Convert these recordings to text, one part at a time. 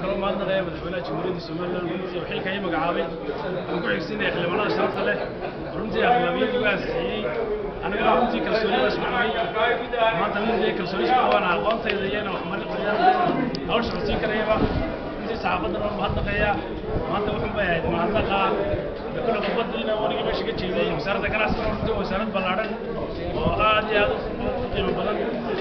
kaloo mahadnaqaya madaxweynaha jamhuuriyadda somaliland runtii oo xilka ii magacaabay aan ku xigsinaya xildhibaanada sharafta leh runtii aqlabiyadii u ansixiyey aniguna runtii kalsoonidaas ku qabay maanta runtii kalsooni isku qabana aqoontayda iyana wax marinaya hawsha codsiin karayaba runtii saxaafadan waan mahadnaqaya maanta wuxuu bay ahayd mahadnaqa kule khudbadiina wanigii meesha ka jeeday wasaaradda ganacsiga runtii waa wasaarad ballaadhan oo aad iyo aad u qiimo badan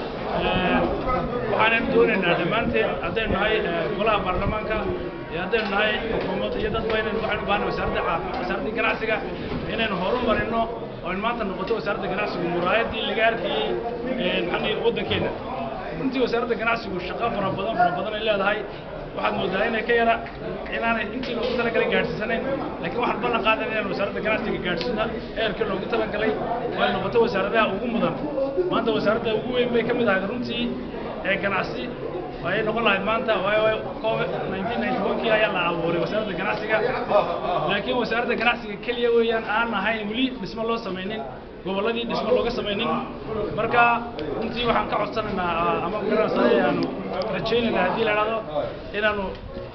waxaanan doonaynaa dhammaanteen haddaynu nahay golaha baarlamaanka iyo haddaynu nahay xukuumadda iyo dadba inaynu waxaynu baahna wasaaradda caafimaad wasaaraddii ganacsiga inaynu horumarino oo in maanta noqoto wasaaradda ganacsigu muraayaddii laga arkayey maxaa waddankeenna runtii wasaaradda ganacsigu shaqo fara badan fara badan ay leedahay waxaad moodaa inay ka yara inaanay intii loogu talagalay gaadhsiisanayn laakiin waxaan ballan qaadan inaan wasaaradda ganacsiga gaadhsiina eerkii loogu talagalay oo ay noqoto wasaaradaha ugu mudan maanta wasaaradda ugu weyn bay ka mid ahayd runtii ee ganacsi ayay noqon lahayd maanta waayo covid nineteen ninety one kii ayaa la abuuray wasaaradda ganacsiga laakiin wasaaradda ganacsiga keliya weeyaan aan ahayn weli dhismo loo samaynin gobolladii dhismo looga samaynin marka runtii waxaan ka codsanaynaa ama garanaysaa ayaanu rajaynaynaa haddii la idhahdo inaanu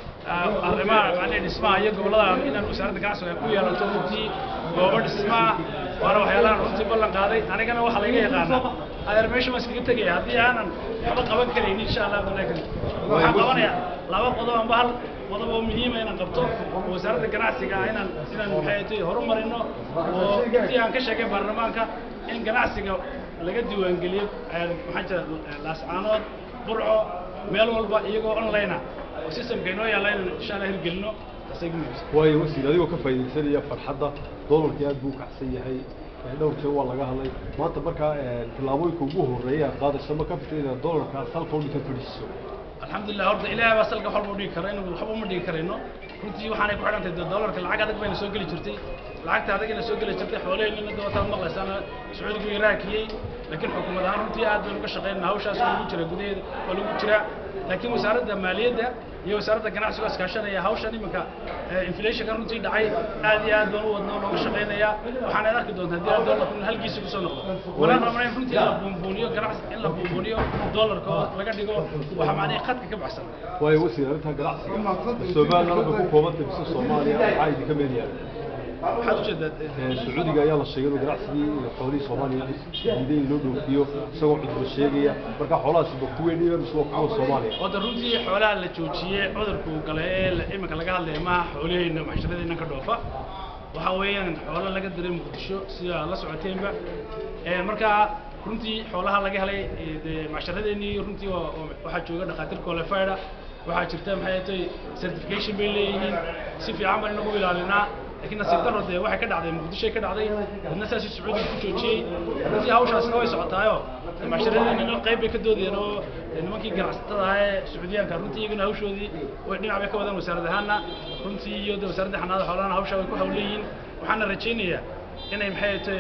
arrimaha macnaha dhismaha iyo gobollada inaanu wasaaradda ganacsiga ku yeelato runtii goobo dhismaha waana waxyaalahan runtii ballan qaaday anigana waxaa laga yaqaanaa adeer meesha ma iskaga tegaya haddii aanan waxba qaban karayn insha allah abdullahi karim waxaan qabanayaa laba qodob amba hal qodob oo muhiima inaan qabto oo wasaaradda ganacsiga ah inaan inaan maxay tahay horumarino oo intii aan ka sheegay baarlamaanka in ganacsiga laga diiwaangeliyo maxaa jira laascaanood burco meel walba iyagoo online ah oo systemka inoo yaalla inaan insha allah hirgelino taasay ku muhiimsan waayo wasiir adigoo ka faa'iidaysanaya farxadda doolarkii aad buu u kacsan yahay dhowr jeer waa laga hadlay maanta markaa tillaabooyinka ugu horreeya aad qaadayso ma ka fikir inaad doolarkaas halka u dhigta fadhiiso alxamdulilah horta ilaahay baa salka waxba u dhigi kara inuu waxba uma dhigi karayno runtii waxaanay ku xidhan tahay doolarka lacag adag bayna soo geli jirtay lacagta adagina soo geli jirtay xoolaheenina dabataad maqlaysaana sacuudigu iraakiyey laakiin xukuumad ahaan runtii aad baynu ka shaqaynaa hawshaas waa lagu jira gudaheeda waa lagu jiraa laakiin wasaaradda maaliyadda iyo wasaaradda ganacsiga iskaashanaya hawshan iminka inflationka runtii dhacay aad iyo aad baan u wadnaa looga shaqaynayaa waxaanaad arki doontaa haddii doolarku in halkiisa kusoo noqdo walaan rabnaa in runtii la buunbuuniyo ganacsi in la buunbuuniyo doolarka oo laga dhigo waxa macnaha khadka ka baxsan waayo wasiir arrintaa ganacsiga somaliland waxay ku koobantay mise soomaaliya maxaa idinka meel yaala waxaad ujeedaa sacuudiga ayaa la sheegay inuu ganacsigii xoolihii soomaaliya diiday in loo dhoofiyo isagoo cudurba sheegaya marka xoolahaasi ba kuwey dhiban mise waa kuwa soomaaliya wada runtii xoolaha la joojiyey cudurku gale ee la- iminka laga hadlaya maaha xoolaheenna maxsharadeenna ka dhoofa waxa weeyaan xoolo laga diray muqdisho sida la socoteenba Ee, marka runtii xoolaha laga helay ee, dee macsharadeenii runtii waa- waa- waxaa jooga dhakhaatiir qualified ah waxaa jirta maxay tahay certification bay leeyihiin si fiican baan inagu ilaalinaa laakiin nasiib darro dee waxay ka dhacday muqdishoy ka dhacday dadna saasii sacuudiga ku joojiyey runtii hawshaasna way socotaayo macsharadeenina qayb bay ka doodayeen oo dee nimankii ganacsatada ahaa ee sacuudiyaanka runtii iyaguna hawshoodii way dhinac bay ka wadaan wasaarad ahaana runtii iyo dee wasaaradda xanaada xoolahana hawshaa way ku hawleeyihiin waxaana rajaynayaa inay maxay tahay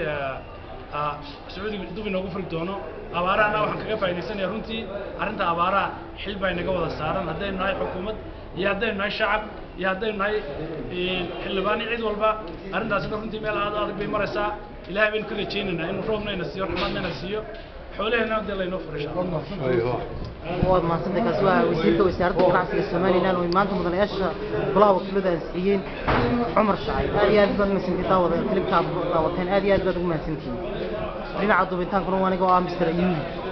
ah, sacuudiga dub inoogu furi doono abaarahana waxaan kaga faa'iidaysanaya runtii arrinta abaaraha xil baa inaga wada saaran haddaynu nahay xukuumad iyo haddaynu nahay shacab iyo haddaynu nahay eh, xildhibaan iyo cid walba arrintaasina runtii meel aad u adag bay maraysaa ilaahay baynu ka rajaynaynaa inuu roobna ina siiyo raxmadna ina siiyo xoolaheenna dee laynoo furo insha allah aywa waad mahadsantahay kaasi waa wasiirka wasaaradda ganacsiga somalilan oo maanta mudanayaasha golaha wakiilada ansixiyeen cumar shacay aad iyo aad baad mahadsantihiin daawada filibka aad daawateen aad iyo aad baad ugu mahadsantihiin dhinaca duubitaankuna waa aniga oo ah mr ayuudi